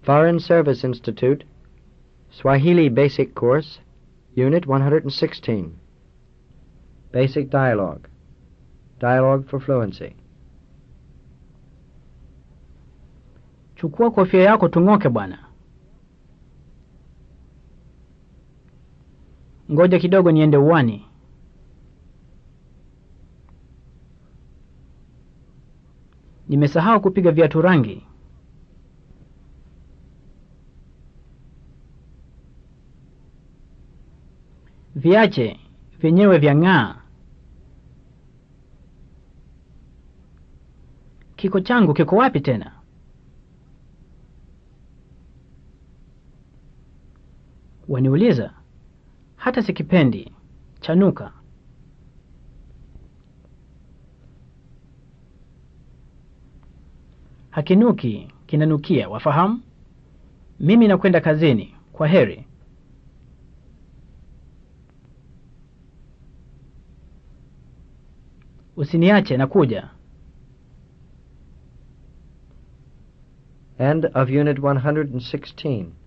Foreign Service Institute, Swahili Basic Course, Unit 116. Basic Dialogue. Dialogue for Fluency. Chukua kofia yako tung'oke bwana. Ngoja kidogo niende uwani. Nimesahau kupiga viatu rangi. Viache vyenyewe vyang'aa. Kiko changu kiko wapi tena? Waniuliza? Hata sikipendi. Chanuka. Hakinuki, kinanukia, wafahamu? Mimi nakwenda kazini. Kwa heri. Usiniache nakuja. End of Unit 116.